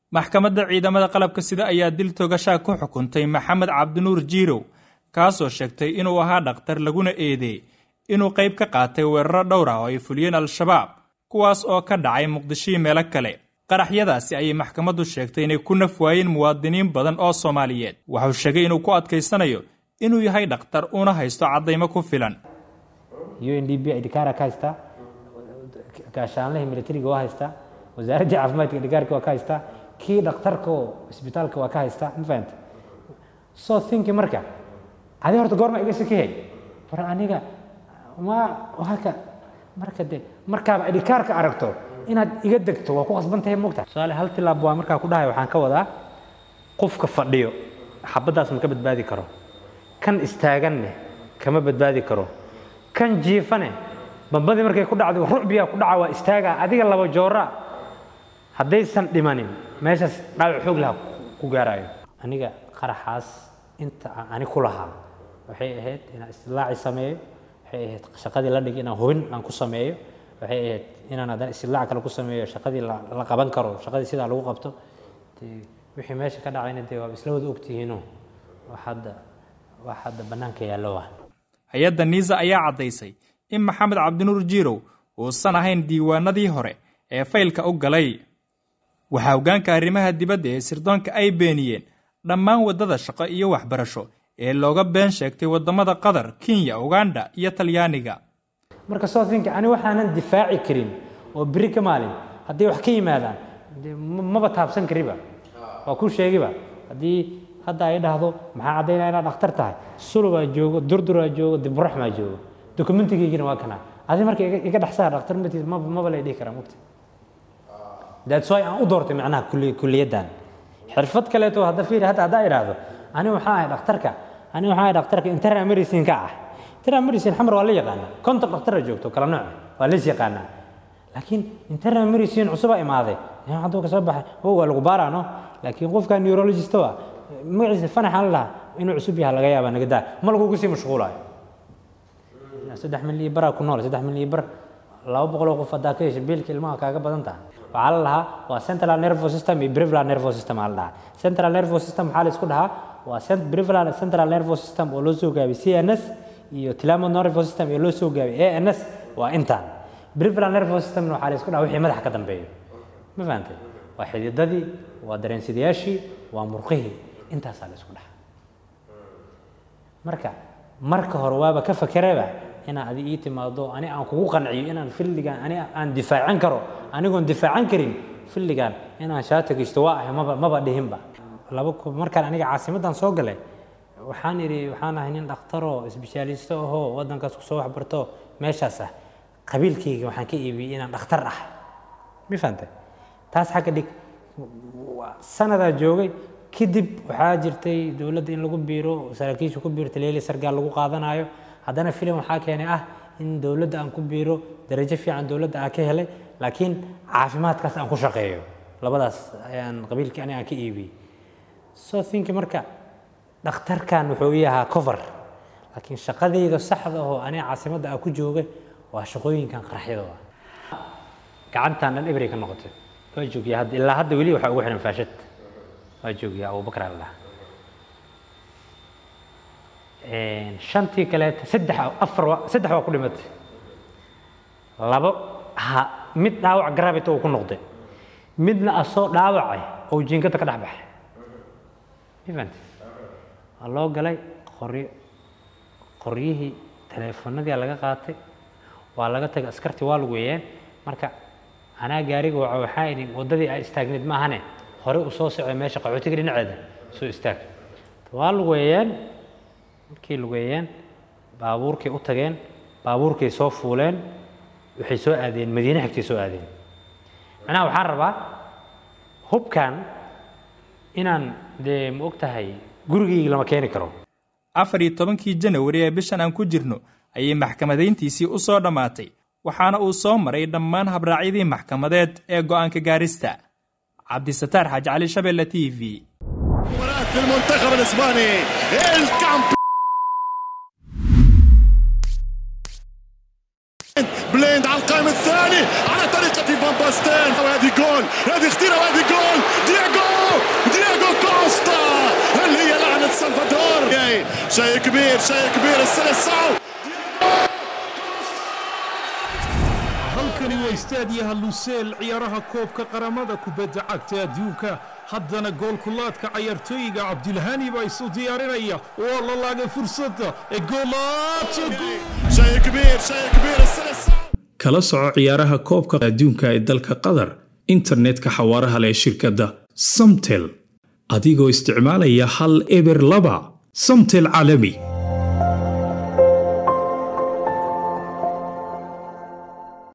maxkamadda ciidamada qalabka sida ayaa dil togashaa ku xukuntay maxamed cabdinuur jiirow kaasoo sheegtay inuu ahaa dhakhtar laguna eedeey inuu qayb ka qaatay weeraro dhowr ah oo ay fuliyeen al-shabaab kuwaas oo ka dhacay muqdishii meelo kale qaraxyadaasi ayay maxkamaddu sheegtay inay ku naf waayeen muwaadiniin badan oo soomaaliyeed wuxuu sheegay inuu ku adkaysanayo inuu yahay dhakhtar una haysto caddaymo ku filan u n d b idhikaara ka haystaa gaashaanlihii militariga waa haystaa wasaaraddii caafimaadka idhikaarka waa ka haystaa kii dhakhtarka oo isbitaalka waa ka haystaa ma fahanta so thinki marka adi horta goorma iga sakihay war aniga ma halka marka de markaaba idhikaarka aragto inaad iga degto waa ku qasban tahay mogta tusaale hal tilaab waa markaa ku dhahay waxaan ka wadaa qofka fadhiyo xabaddaas ma ka badbaadi karo kan istaaganne kama badbaadi karo kan jiifane bambadii markay ku dhacdo rucbiyaa ku dhaca waa istaagaa adiga laba joora haddaysan dhimanin meeshaas dhaawac xoog laha ku gaarayo aniga qaraxaas inta aan ani ku lahaa waxay ahayd inaan istilaaci sameeyo waxay ahayd shaqadii la dhigi inaan hubin aan ku sameeyo waxay ahayd inaan haddana istilaac kale ku sameeyo shaqadii la qaban karo shaqadii sidaa lagu qabto wixii meesha ka dhacayna dee waa isla wada ogtihiino wax hadda wax hadda bannaanka yaallo ah hay-adda niisa ayaa caddaysay in maxamed cabdinuur jiirow uusan ahayn diiwaanadii hore ee faylka u galay waxaa hoggaanka arrimaha dibadda ee sirdoonka ay beeniyeen dhammaan waddada shaqo iyo waxbarasho ee looga been sheegtay waddamada qatar kenya uganda iyo talyaaniga marka soothinka ani waxaanan difaaci karin oo beri ka maalin hadday wax ka yimaadaan maba taabsan kariba waa kuu sheegiba haddii hadda ay dhahdo maxaa caddaynaya inaad dhakhtar tahay sulubaa joogo durduraa joogo diburaxmaa joogo dokumentigaygina waa kana adi marka iga dhexsaa dhakhtar matiis maba lay dhihi karaa mugta that's why aan u doortay macnaha kulliyaddan xirfad kaleeto hadda fiiri hadda haddaa idhaahdo ani waxaa ahay dhakhtarka ani waxaa ahay dhakhtarka internal medicine ka ah internal medicine xamar waa la yaqaanaa konton dhaktara joogto kala nooc waa lays yaqaanaa laakiin internal medicine cusubaa imaaday hadduu ka soo baxay o waa lagu baaraano laakiin qofka neurologist waa magaciisa fanaxaan la dhahaa inuu cusub yaha laga yaabaa naga daa ma lagugu sii mashquulayo saddex milyan iyo baraa ku nool saddex milyan iyo bar laba boqol oo qof haddaa ka hesha biilka ilmaha kaaga badan tahay waxaa la dhahaa waa central nervous system iyo peripheral nervous system aa la dhahaa central nervous system waxaa la isku dhahaa waa peripheral central nervous system oo loo soo gaabiyay cns iyo tilamo nervous system oo loo soo gaabiyay ans waa intaan peripheral nervous system waxaa la isku dhahaa wixii madaxa ka dambeeyo ma fahantay waa xididadii waa dareensidayaashii waa murqihii intaasaa la isku dhahaa marka marka hore waaba ka fakereba inaan adi ii timaado ani aan kugu qanciyo inaan filligan ani aan difaacan karo anigoon difaacan karin filligan inaan shaata geysto waa ahay maba maba dhihinba laba markaan aniga caasimaddan soo galay waxaan idhi waxaan ahay nin dhakhtaroo isbishaalisto ahoo waddankaas kusoo waxbarto meeshaas ah qabiilkayga waxaan ka iibiyey inaan dhakhtar ah ma fahantay taas xagga dhig sanadaa joogay kadib waxaa jirtay dowladda in lagu biiro saraakiisha ku biirta leeli sargaal lagu qaadanayo haddana filim waxaa keenay ah in dowladda aan ku biiro darajo fiican dowladda aan ka helay laakiin caafimaadkaas aan ku shaqeeyo labadaas ayaan qabiilkii ani aan ka iibiyey so think marka dhakhtarkan wuxuu ii ahaa cover laakiin shaqadayda saxda oo aniga caasimadda aan ku joogay waa shaqooyinkan qaraxyada ah gacantan dhan ibray ka noqotay waa joogiya hadda ilaa hadda weli waxaa ugu xiran faashad waa joogiya abubakar alla shantii kaleeta saddex afar saddex waa ku dhimatay labo ha mid dhaawac gravity uu ku noqday midna asoo dhaawacay oo jiinkada ka dhex baxay event waa loo galay qoryo qoryihii teleefonadii laga qaatay waa laga tagay askartii waa lagu weeyeen marka anaa gaariga waxa waxaa idhi waddadii ay istaagneed maahane hore u soo socday meesha qaxootiga dhinaceeda soo istaag waa lagu weeyeen markii lugeeyeen baabuurkay u tageen baabuurkay soo fuuleen waxay soo aadeen madiine xigtay soo aadeen macnaha waxaan rabaa hubkan inaan dee ma og tahay gurigayga lama keeni karo afar iyo tobankii janawari ee bishan aan ku jirno ayay maxkamadayntiisii u soo dhammaatay waxaana uu soo maray dhammaan habraacyadii maxkamadeed ee go'aanka gaarista cabdisataar xaaji cali shabeelle t v المنتخب الاسباني الكامبيون بليند على القائم الثاني على طريقة فان باستين وهذه جول هذه خطيرة وهذه جول دياغو شيء كبير شيء كبير السلسعو halkani waa istaadiyaha luseel ciyaaraha koobka qaramada kubadda cagta adduunka haddana goolkulaadka cayaartooyiga cabdilhani baa isu diyaarinaya waa la laagay fursadda ee goolaadka شيء كبير شيء كبير السلسعو kala soco ciyaaraha koobka adduunka ee dalka qatar internetka xawaaraha leh ee shirkadda samtel adigoo isticmaalaya hal eber laba samtel caalami